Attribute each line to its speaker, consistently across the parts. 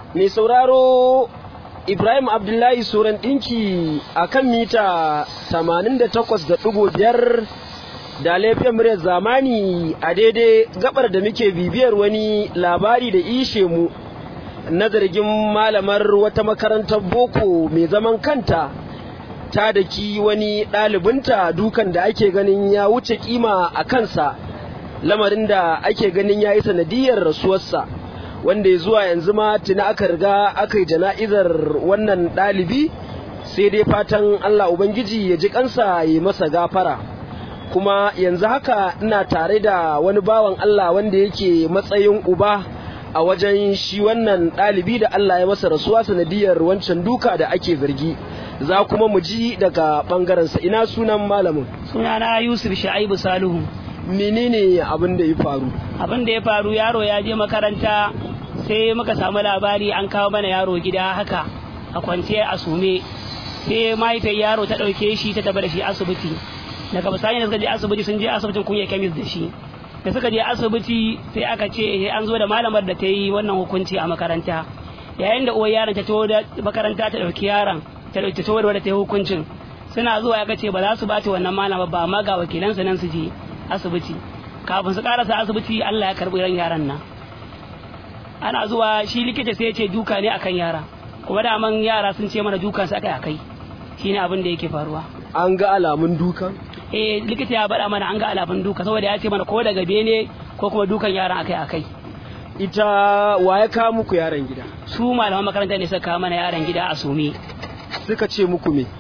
Speaker 1: mai sauraro Ibrahim Abdullahi Suran ɗinki a kan mita 88.5 da laifin muryar zamani a daidai gabar da muke bibiyar wani labari da ishe mu na zargin malamar wata makarantar boko mai zaman kanta ta daki wani ɗalibinta dukan da ake ganin ya wuce kima a kansa lamarin da ake ganin ya yi sanadiyar rasuwarsa wanda ya zuwa yanzu ma tuni aka riga aka yi jana'izar wannan ɗalibi sai dai fatan Allah Ubangiji ya ji kansa ya masa gafara kuma yanzu haka ina tare da wani bawan Allah wanda yake matsayin uba a wajen shi wannan ɗalibi da Allah ya masa rasuwa sanadiyar wancan duka da ake zargi za kuma mu ji daga ɓangarensa ina sunan malamin
Speaker 2: sunana Yusuf Sha'ibu Salihu
Speaker 1: menene abin da ya faru
Speaker 2: abin da ya faru yaro ya je makaranta sai muka samu labari an kawo mana yaro gida haka a kwanciya a sume sai mahaifiyar yaro ta ɗauke shi ta tafi da shi asibiti daga bisani da suka je asibiti sun je asibitin kunya kemis da shi da suka je asibiti sai aka ce an zo da malamar da ta yi wannan hukunci a makaranta yayin da uwar yaron ta taho da makaranta ta ɗauki yaron ta ɗauki taho da ta yi hukuncin suna zuwa ya ce ba za su bata wannan malamar ba amma ga wakilansa nan su je asibiti kafin su karasa asibiti Allah ya karbi ran yaran nan ana zuwa shi likita sai ya ce duka ne akan yara kuma daman yara sun ce mana dukan su akai akai shine abin da yake faruwa
Speaker 1: an ga alamun dukan
Speaker 2: eh likita ya bada mana an ga alamun duka saboda ya ce mana ko daga bene ko kuma dukan yaran akai akai
Speaker 1: ita wa ya kawo muku yaran gida
Speaker 2: su malaman makaranta ne suka kawo mana yaran gida a sume
Speaker 1: suka ce muku me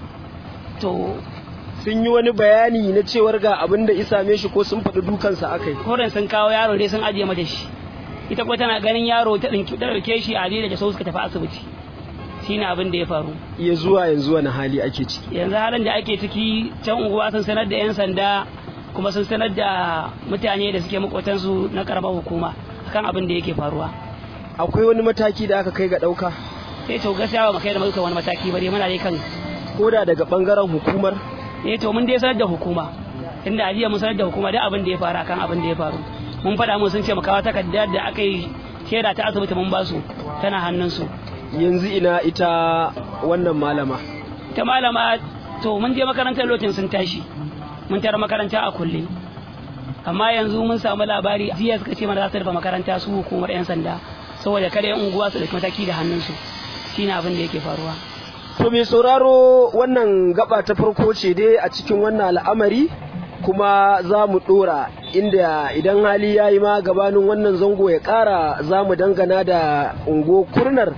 Speaker 2: to
Speaker 1: sun yi wani bayani na cewar ga abin da isa me shi ko sun faɗi dukansa akai
Speaker 2: koren sun kawo yaro dai sun ajiye mata shi ita kuma tana ganin yaro ta ɗauke shi a da sau suka tafi asibiti shine abin da ya faru
Speaker 1: iya zuwa yanzu wani hali ake ciki
Speaker 2: yanzu halin da ake ciki can unguwa sun sanar da 'yan sanda kuma sun sanar da mutane da suke makotansu na karamar hukuma akan abin da yake faruwa
Speaker 1: akwai wani mataki da aka kai ga ɗauka
Speaker 2: sai to gaskiya ba mu kai da muka wani mataki ba dai muna dai kan
Speaker 1: koda daga bangaren hukumar
Speaker 2: eh to mun dai sanar da hukuma inda ajiya mun sanar da hukuma duk abin da ya faru akan abin da ya faru mun faɗa mun sun ce mu kawo takardar da aka yi shaida ta asibiti mun basu tana hannunsu
Speaker 1: yanzu ina ita wannan malama
Speaker 2: ita malama to mun je makarantar lokacin sun tashi mun tara makaranta a kulle amma yanzu mun samu labari jiya suka ce mana za su rufe makaranta su hukumar yan sanda saboda kada yan unguwa su dauki mataki da hannunsu shine abin da yake faruwa
Speaker 1: to mai sauraro wannan gaba ta farko ce dai a cikin wannan al'amari kuma za mu dora inda idan hali ya yi ma gabanin wannan zango ya kara za mu dangana da ungo kurnar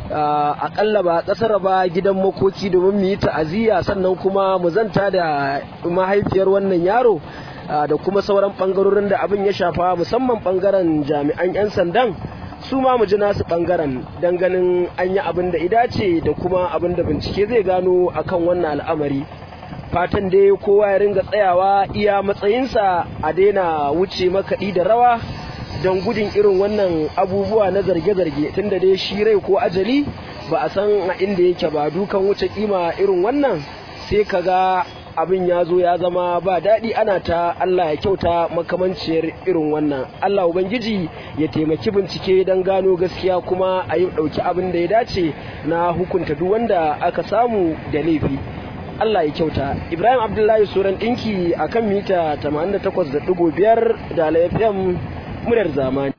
Speaker 1: akalla ba kasar ba gidan makoki domin mu yi ta'aziyya sannan kuma mu zanta da mahaifiyar wannan yaro da kuma sauran bangarorin da abin ya shafa musamman bangaren jami'an 'yan sandan su ma mu ji nasu bangaren don ganin an yi abin da idace da kuma abin da bincike zai gano akan wannan al'amari fatan dai kowa ya ringa tsayawa iya matsayinsa a daina wuce makaɗi da rawa don gudun irin wannan abubuwa na zarge-zarge tunda dai shi rai ko ajali ba a san a inda yake ba dukan wuce kima irin wannan sai kaga abin ya zo ya zama ba daɗi ana ta Allah ya kyauta makamanciyar irin wannan Allah Ubangiji ya taimaki bincike don gano gaskiya kuma a yi ɗauki abin da ya dace na hukunta duk wanda aka samu da laifi Allah ya kyauta Ibrahim Abdullahi Suran ɗinki a kan mita 88.5 da FM muryar zamani